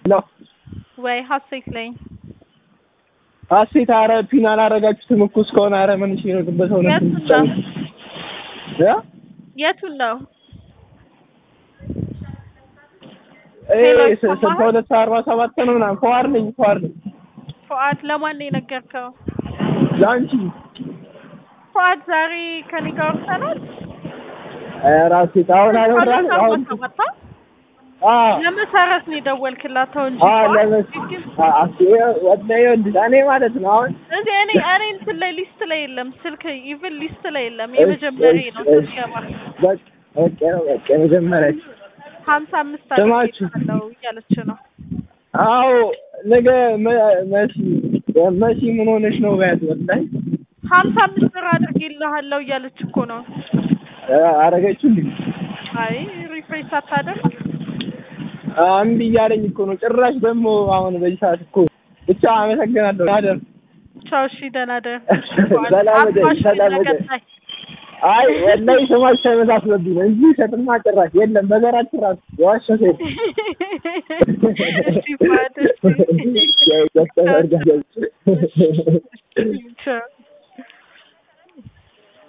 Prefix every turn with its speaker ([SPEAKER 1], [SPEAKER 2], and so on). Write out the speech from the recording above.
[SPEAKER 1] ሄሎ
[SPEAKER 2] ወይ ሀሴት ነኝ።
[SPEAKER 1] ሀሴት አረ ፒን አላረጋችሁትም እኮ እስከሆነ አረ ምን እሺ ነው በሰው ነው
[SPEAKER 2] የቱን ነው?
[SPEAKER 1] ያ
[SPEAKER 2] የቱን ነው?
[SPEAKER 1] ኤ
[SPEAKER 2] ሄሎ፣
[SPEAKER 1] ስልሳ
[SPEAKER 2] ሰማኸኝ?
[SPEAKER 1] ሁለት አርባ ሰባት ነው ምናምን ፏር ነኝ ፏር ነኝ
[SPEAKER 2] ፉአድ ለማን ነው የነገርከው?
[SPEAKER 1] ለአንቺ
[SPEAKER 2] ፉአድ ዛሬ ከኔ ጋር ወርተናል።
[SPEAKER 1] ኧረ ሀሴት አሁን አልወራን አሁን
[SPEAKER 2] ተመታ
[SPEAKER 1] አ
[SPEAKER 2] ለመሰረት ነው የደወልክላት ተው እንጂ
[SPEAKER 1] አ
[SPEAKER 2] ፉአድ
[SPEAKER 1] ለመስ
[SPEAKER 2] ግን
[SPEAKER 1] አ አሴ ወዳይ ወንድ እኔ ማለት ነው አሁን
[SPEAKER 2] እዚህ እኔ እኔ እንትን ላይ ሊስት ላይ የለም ስልክ ኢቭን ሊስት ላይ የለም። የመጀመሪያ ነው
[SPEAKER 1] እሺ፣ እሺ።
[SPEAKER 2] ስትገባ
[SPEAKER 1] በቃ ኦኬ ነው በቃ የመጀመሪያ
[SPEAKER 2] ሀምሳ አምስት
[SPEAKER 1] ስማችሁ?
[SPEAKER 2] አለው እያለች ነው።
[SPEAKER 1] አዎ ነገ መ- መሲ መሲ ምን ሆነሽ ነው በያት ወላሂ
[SPEAKER 2] ሀምሳ አምስት ብር አድርጌልሃለሁ እያለች እኮ ነው።
[SPEAKER 1] አረገችልኝ
[SPEAKER 2] አይ ሪፍሬሽ ሳታደርግ
[SPEAKER 1] እምቢ እያለኝ እኮ ነው ጭራሽ ደግሞ አሁን በዚህ ሰዓት እኮ ብቻ አመሰግናለሁ አደር
[SPEAKER 2] ቻው። እሺ ደህና ደር
[SPEAKER 1] ሰላም እደሪ፣ ሰላም እደሪ።
[SPEAKER 2] ለቀጣይ
[SPEAKER 1] አይ ወላሂ ስማች ሳይመሳስለብኝ ነው እንጂ ሸጥማ ጭራሽ የለም በዘራችን ራሱ የዋሸ ሴት
[SPEAKER 2] እሺ ፉአድ እሺ
[SPEAKER 1] ዶክተር
[SPEAKER 2] ቻው